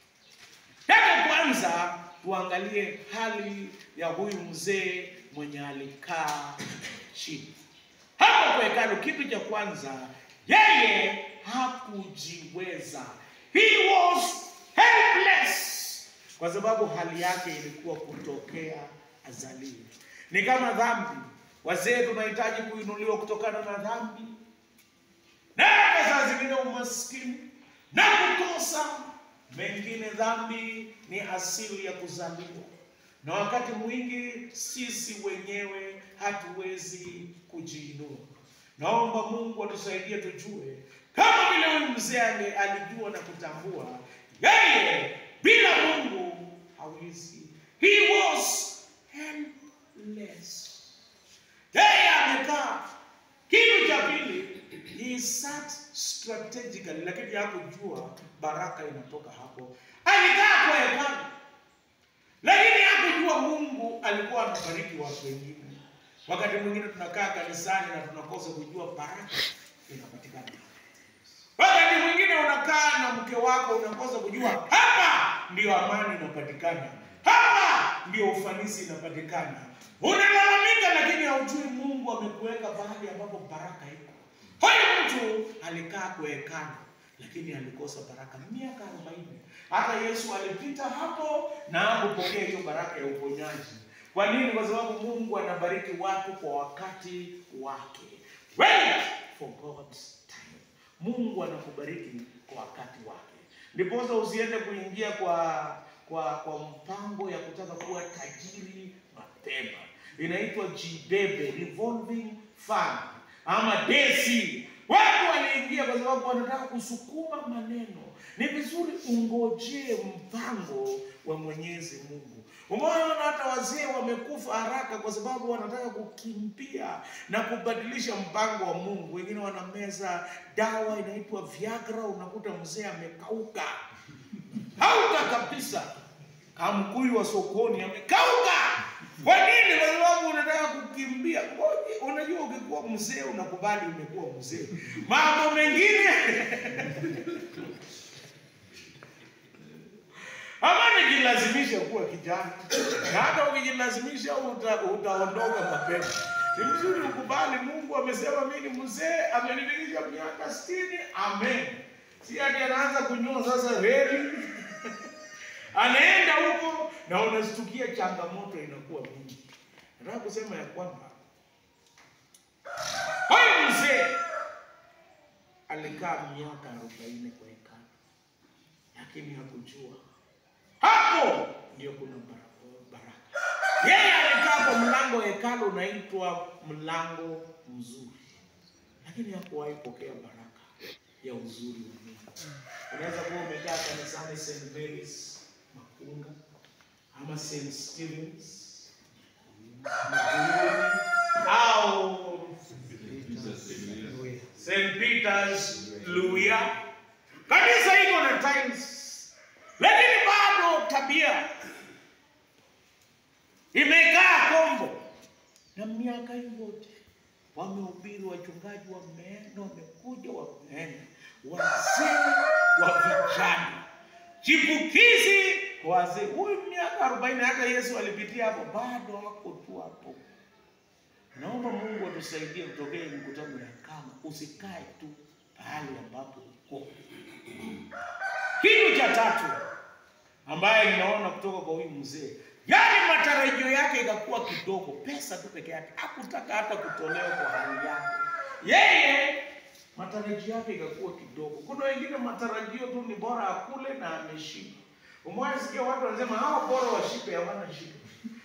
Hebu kwanza tuangalie hali ya huyu mzee mwenye alikaa chini hapo kwa hekalu. Kitu cha kwanza, yeye hakujiweza, he was helpless, kwa sababu hali yake ilikuwa kutokea azaliwe. Ni kama dhambi. Wazee tunahitaji kuinuliwa kutokana na dhambi na hata saa zingine umaskini na kukosa mengine. Dhambi ni asili ya kuzaliwa, na wakati mwingi sisi wenyewe hatuwezi kujiinua. Naomba Mungu atusaidie tujue, kama vile huyu mzee ali- alijua na kutambua, yeye bila Mungu hawezi. He was helpless. Yeye amekaa. Kitu cha pili, he sat strategically, lakini hakujua baraka inatoka hapo. Alikaa kwa hekalu, lakini hakujua Mungu alikuwa anabariki watu wengine. Wakati mwingine tunakaa kanisani na tunakosa kujua baraka inapatikana. Wakati mwingine unakaa na mke wako unakosa kujua hapa ndio amani inapatikana, hapa ndio ufanisi inapatikana. Unalalamika lakini haujui Mungu amekuweka mahali ambapo baraka iko. Huyu mtu alikaa kwa hekalu lakini alikosa baraka miaka arobaini. Hata Yesu alipita hapo na hakupokea hiyo baraka ya uponyaji. Kwa nini? Kwa sababu Mungu anabariki watu kwa wakati wake. Wait for God's time. Mungu anakubariki kwa wakati wake. Ndiposa usiende kuingia kwa kwa kwa mpango ya kutaka kuwa tajiri mapema. Inaitwa jibebe revolving fund ama desi. Watu waliingia kwa sababu wanataka kusukuma maneno. Ni vizuri ungojee mpango wa Mwenyezi Mungu. Umeona hata wazee wamekufa haraka kwa sababu wanataka kukimbia na kubadilisha mpango wa Mungu. Wengine wanameza dawa inaitwa Viagra, unakuta mzee amekauka kauka kabisa, kamkuyu wa sokoni amekauka. Kwa nini? Kwa sababu unataka kukimbia. Ngoja, Unajua, ukikuwa mzee unakubali umekuwa mzee, mambo mengine ama nijilazimisha kuwa kijana, na hata ukijilazimisha uta, utaondoka mapema. Ni mzuri ukubali, Mungu amesema mimi ni mzee, amenifikisha miaka sitini. Amen. Si ati anaanza kunyoa sasa reli anaenda huko na unastukia changamoto inakuwa mingi. Nataka kusema ya kwamba huyu mzee alikaa miaka arobaini kwa hekalu, lakini hakujua hapo ndio kuna bara- baraka. Yeye alikaa kwa mlango wa hekalu unaitwa mlango mzuri, lakini hakuwahi pokea baraka ya uzuri wa Mungu. Unaweza kuwa umekaa kanisani St. Mary's Makunga ama St. Stephen's Makuyuni au St. Peter's Luya. Kanisa iko na times, lakini bado tabia imekaa kombo, na miaka hii yote wamehubiri, wachungaji wameenda, wamekuja, wameenda, wazee wa vijana, chipukizi wazee. Huyu miaka arobaini, hata Yesu alipitia hapo, bado hako tu hapo. Naomba Mungu atusaidie kutokea mikutano ya kama, usikae tu pahali ambapo uko. Kitu cha tatu ambaye ninaona kutoka kwa huyu mzee, yaani matarajio yake ikakuwa kidogo, pesa tu peke yake, hakutaka hata kutolewa kwa hali yake. Yeye matarajio yake ikakuwa kidogo. Kuna wengine matarajio tu ni bora akule na ameshiba. Umewahi sikia watu wanasema hawa bora washibe, hawana shida.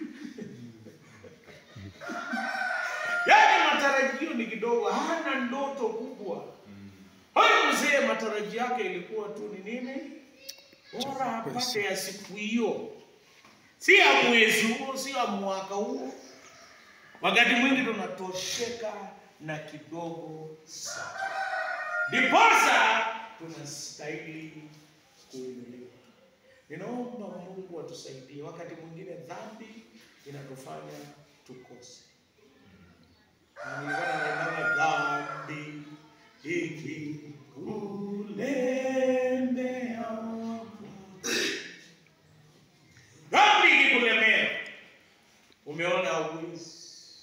Yaani matarajio ni kidogo, hana ndoto kubwa. Huyu mzee matarajio yake ilikuwa tu ni nini? Bora apate ya siku hiyo, si ya mwezi huo, si ya mwaka huo. Wakati mwingi tunatosheka na kidogo sana, ndiposa tunastahili kuinuliwa. Ninaomba Mungu atusaidie. Wakati mwingine dhambi inatufanya tukose. Na nilikuwa naimba dhambi ikikulemea, dhambi ikikulemea, umeona hauwezi,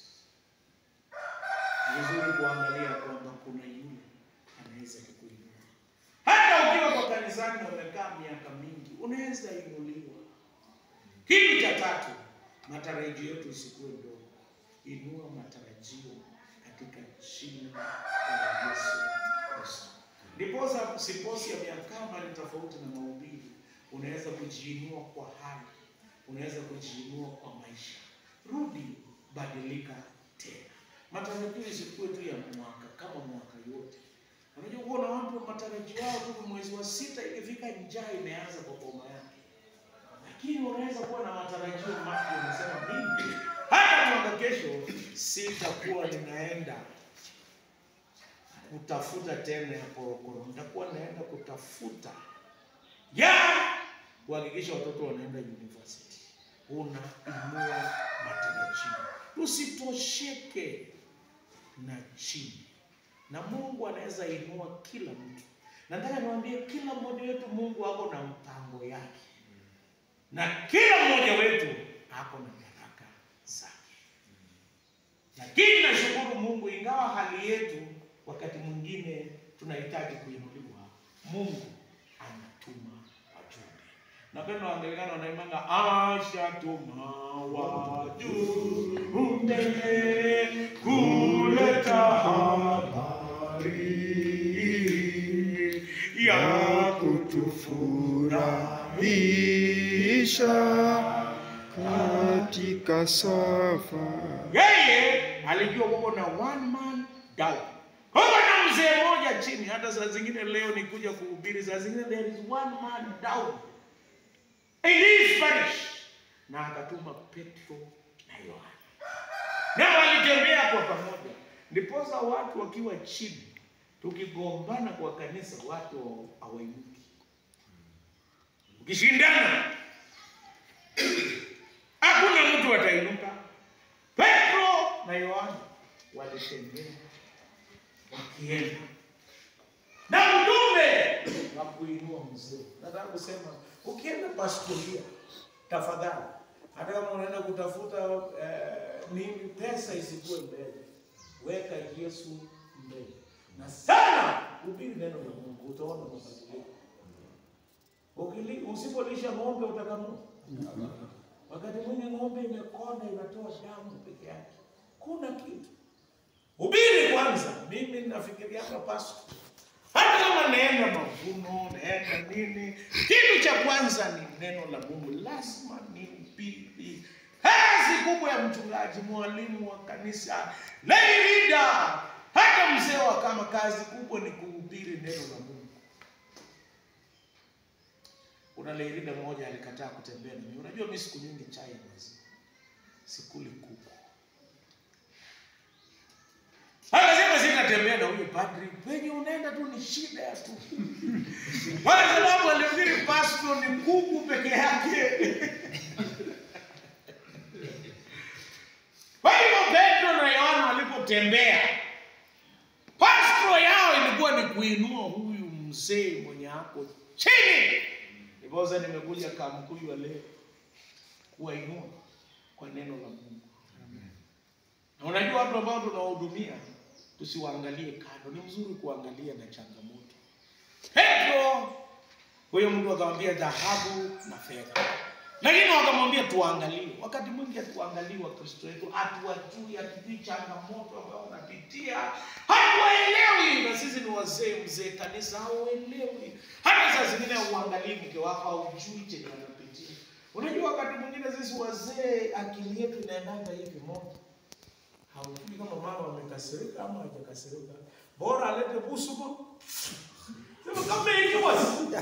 ni vizuri kuangalia kwamba kuna yule anaweza kukuinua. Hata ukiwa kwa kanisani na umekaa miaka mingi, unaweza inuliwa. Kitu cha tatu, matarajio yetu isikuwe ndogo. Inua matarajio katika jina la Yesu Kristo. Ndiposa siposi ya miakama ni tofauti na mahubiri. Unaweza kujiinua kwa hali, unaweza kujiinua kwa maisha. Rudi, badilika tena. Matarajio isikuwe tu ya mwaka kama mwaka yote. Unajua kuwa na watu matarajio yao tu mwezi wa sita ikifika njaa imeanza kwa boma yake, lakini unaweza kuwa na matarajio mapya, unasema mimi hata mwaka kesho sitakuwa ninaenda kutafuta tena ya korokoro, nitakuwa naenda kutafuta ya kuhakikisha watoto wanaenda university. Unainua matarajio, tusitosheke na chini, na Mungu anaweza inua kila mtu. Nataka niwaambie kila mmoja wetu, Mungu ako na mpango yake, na kila mmoja wetu ako na baraka zake. Lakini nashukuru Mungu, ingawa hali yetu wakati mwingine tunahitaji kuinuliwa, Mungu anatuma wajumbe. Napenda Waanglikana wanaimanga ashatuma wajumbe kuleta habari ya kutufurahisha katika safari. yeye alijua kuko na one man down kuko na mzee mmoja chini hata saa zingine leo nikuja kuhubiri saa zingine there is one man down in his parish na akatuma petro na yohana na walitembea kwa pamoja ndiposa watu wakiwa chini tukigombana kwa kanisa watu hawainuki ukishindana hakuna mtu atainuka. Petro na Yohana walitembea wakienda na ujumbe wa kuinua mzee. Nataka kusema ukienda pastoria, tafadhali, hata kama unaenda kutafuta eh, nini, pesa isikuwe mbele, weka Yesu mbele na sana hubiri neno la Mungu, utaona mabadiliko. Ukili- Usipolisha ng'ombe utakamua. Wakati mwingi ng'ombe imekonda inatoa damu peke yake, kuna kitu. Hubiri kwanza. Mimi nafikiria hapa pasto, hata kama naenda mavuno, naenda nini, kitu cha kwanza ni neno la Mungu, lazima nihubiri. Kazi kubwa ya mchungaji, mwalimu wa kanisa, lay leader, hata mzee wa kama, kazi kubwa ni kuhubiri neno la Mungu. Kuna leirida mmoja alikataa kutembea na mimi. Unajua mimi siku nyingi chai ya maziwa, sikuli kuku. Akasema sitatembea na huyu padri, penye unaenda tu ni shida tu. Kwa sababu alifikiri pasto ni kuku peke yake. Kwa hivyo Petro na Yohana walipotembea, pasto yao ilikuwa ni kuinua huyu mzee mwenye ako chini. Ndiposa nimekuja Kamkuyu wa leo kuwainua kwa neno la Mungu. Na unajua watu ambao tunawahudumia tusiwaangalie kando, ni mzuri kuangalia na changamoto. Petro huyo mtu akamwambia dhahabu na fedha, lakini wakamwambia tuangalie. Wakati mwingi hatuangalii Wakristo wetu, hatuwajui, hatujui changamoto ambayo wanapitia, hatuwaelewi. Na sisi ni wazee, mzee kanisa, hauelewi. Hata saa zingine hauangalii mke wako, haujui chenye anapitia. Unajua, wakati mwingine sisi wazee akili yetu inaendanga hivi moja haujui kama mama amekasirika ama hajakasirika, bora alete busumo sema kama ikiwa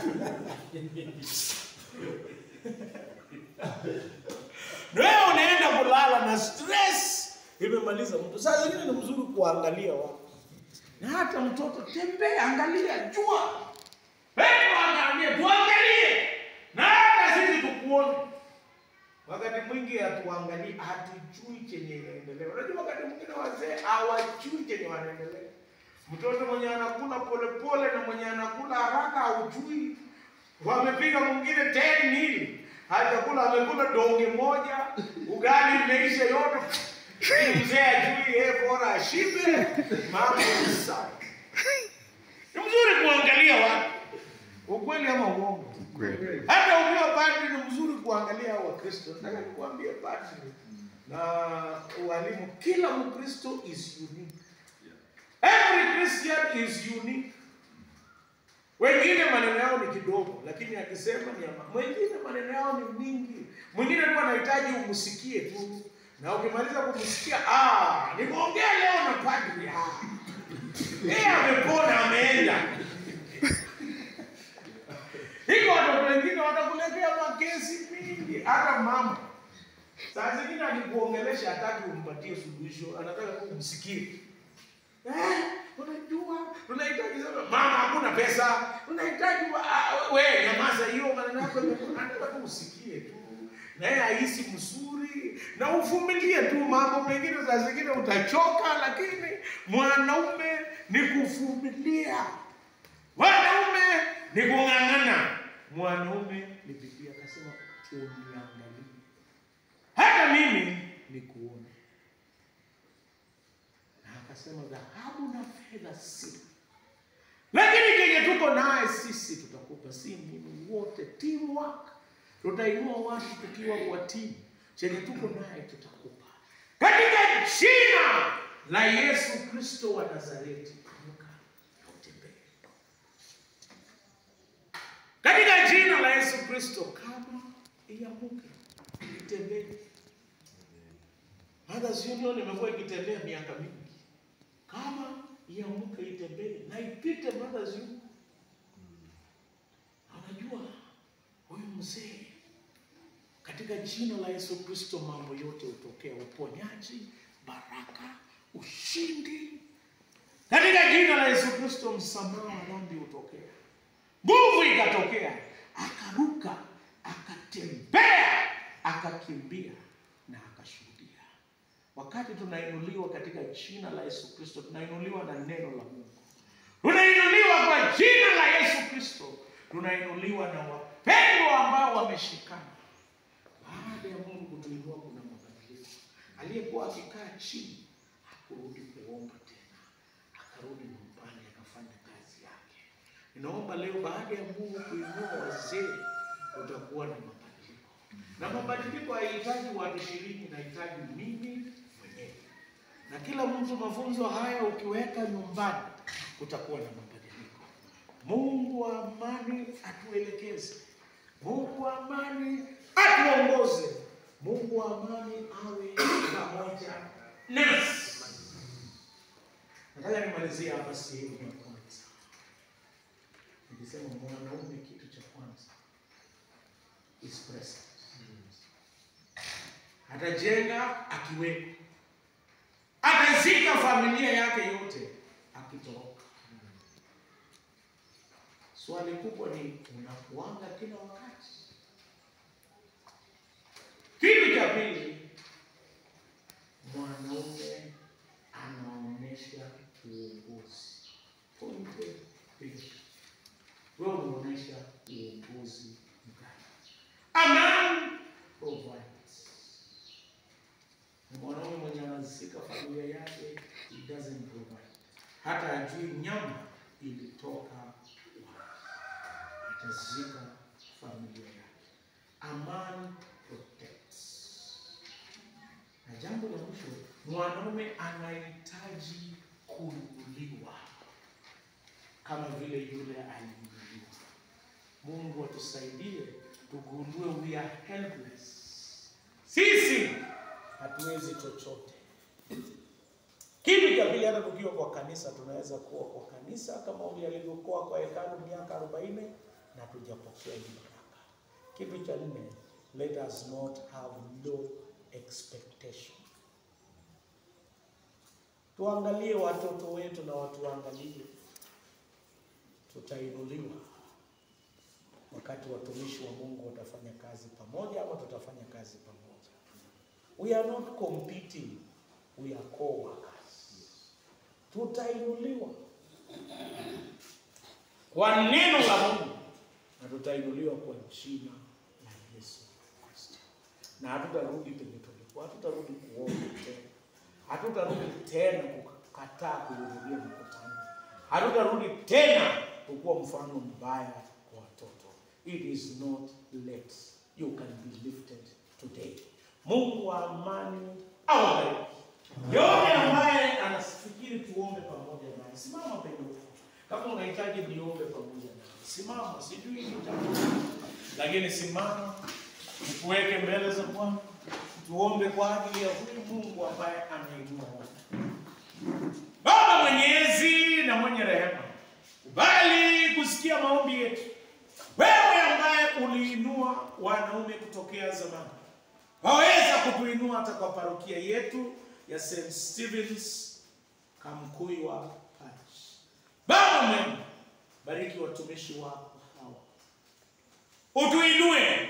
leo unaenda kulala na stress imemaliza mtu. Saa zingine ni mzuri kuangalia watu, na hata mtoto tembea, angalia, jua. Petro anaambia tuangalie, na hata sisi tukuone. Wakati mwingi hatuangalii, hatujui chenye inaendelea. Unajua, wakati mwingine wazee hawajui chenye wanaendelea. Mtoto mwenye anakula polepole na mwenye anakula haraka haujui. Wamepiga mwingine ten nili hajakula, amekula donge moja, ugali imeisha yote. Ili mzee ajui, yeye bora ashibe, mambo ni sawa. Ni mzuri kuangalia watu, ukweli ama uongo. Kweli. Hata ukiwa padri ni mzuri kuangalia hao Wakristo. Nataka nikuambie padri na walimu, kila Mkristo is unique. Every Christian is unique. Wengine maneno yao ni kidogo, lakini akisema ni ama. Mwingine maneno yao ni mingi. Mwingine tu anahitaji umsikie tu, na ukimaliza kumsikia, ah, nimeongea leo na padri. Ah, yeye amepona, ameenda. Hiko watoto wengine watakuletea makesi mingi, hata mama saa zingine akikuongelesha hataki umpatie suluhisho, anataka tu umsikie. Eh, unajua tunahitaji sana mama, hakuna pesa, tunahitaji wa- ah, we nyamaza, hiyo maneno yako yamekuwa- nataka tu usikie tu naye ahisi mzuri na uvumilie tu. Mambo mengine saa zingine utachoka, lakini mwanaume ni kuvumilia, mwanaume ni kung'ang'ana, mwanaume ni bidii. Akasema uniangalie, hata mimi nikuone na akasema dhahabu na fedha si, lakini kenye tuko naye sisi tutakupa, si mimi, wote teamwork. Tutainua watu tukiwa kwa timu, chenye tuko naye tutakupa, katika jina la Yesu Kristo wa Nazareti. Amka na utembee katika jina la Yesu Kristo, kama iamuke itembee. Mothers Union imekuwa ikitembea miaka mingi, kama iamuke itembee na ipite Mothers Union. Na Unajua huyu mzee, katika jina la Yesu Kristo, mambo yote hutokea: uponyaji, baraka, ushindi. Katika jina la Yesu Kristo, msamaha wa dhambi hutokea, nguvu ikatokea, akaruka, akatembea, akakimbia na akashuhudia. Wakati tunainuliwa katika jina la Yesu Kristo, tunainuliwa na neno la Mungu, tunainuliwa kwa jina la Yesu Kristo, tunainuliwa na wapendwa ambao wameshikana. Baada ya Mungu kutuinua, kuna mabadiliko. Aliyekuwa akikaa chini hakurudi kuomba tena, akarudi nyumbani akafanya kazi yake. Ninaomba leo, baada ya Mungu kuinua wazee, utakuwa na mabadiliko, na mabadiliko haihitaji watu ishirini, inahitaji mimi mwenyewe na kila mtu. Mafunzo haya ukiweka nyumbani, utakuwa na mabadiliko. Mungu wa amani atuelekeze, Mungu wa amani atuongoze, Mungu wa amani awe pamoja nasi. Nataka nimalizie hapa sehemu ya kwanza, nikisema mwanaume, kitu cha kwanza is present. Atajenga akiwepo, atazika familia yake yote akitoroka. Swali kubwa ni unakuanga kila wakati? Kitu cha pili, mwanaume anaonyesha uongozi. Point pili, wewe unaonyesha uongozi mgani? A man provides. Ni mwanaume mwenye anazika familia yake, he doesn't provide. Hata ajui nyama ilitoka wapi, atazika familia yake. A man protects. Na jambo la mwisho, mwanaume anahitaji kuinuliwa kama vile yule aliinuliwa. Mungu atusaidie tugundue we are helpless. Sisi hatuwezi chochote. Kitu cha pili, hata tukiwa kwa kanisa tunaweza kuwa kwa kanisa kama ule alivyokuwa kwa hekalu miaka arobaini na tujapokea hii baraka. Kitu cha nne, let us not have low expectation. Tuangalie watoto wetu na watuangalie, tutainuliwa wakati watumishi wa Mungu watafanya kazi pamoja ama tutafanya kazi pamoja. We are not competing, we are co-workers. Tutainuliwa kwa neno la Mungu na tutainuliwa kwa jina la Yesu Kristo, na hatutarudi penye tulikuwa, hatutarudi kuomba tena, hatutarudi tena kukataa kuhudhuria mkutano, hatutarudi tena kukuwa mfano mbaya kwa watoto. It is not late, you can be lifted today. Mungu wa amani awabariki. Yote ambaye anafikiri tuombe pamoja naye, simama penye uko. Kama unahitaji niombe pamoja naye, simama. Sijui ni jambo lakini simama, tukuweke mbele za Bwana, tuombe kwa ajili ya huyu Mungu ambaye anainua watu. Baba mwenyezi na mwenye rehema, kubali kusikia maombi yetu. Wewe ambaye uliinua wanaume kutokea zamani, waweza kutuinua hata kwa parokia yetu ya St. Stephen's Kamkuiwa Parish. Baba mwema, bariki watumishi wako hawa, utuinue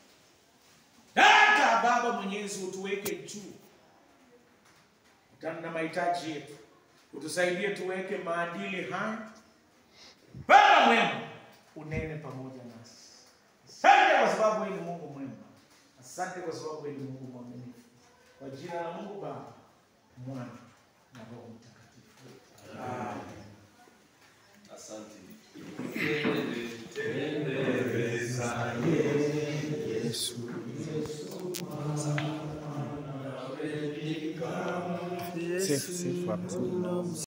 hata Baba Mwenyezi, utuweke juu kutana na mahitaji yetu, utusaidie tuweke maadili haya. Baba mwema, unene pamoja nasi. Asante kwa sababu wewe ni Mungu mwema. Asante kwa sababu wewe ni Mungu mwaminifu. Kwa jina la Mungu Baba, Mwana na Roho Mtakatifu. Amen. Asante. Sifu, sifu hapa.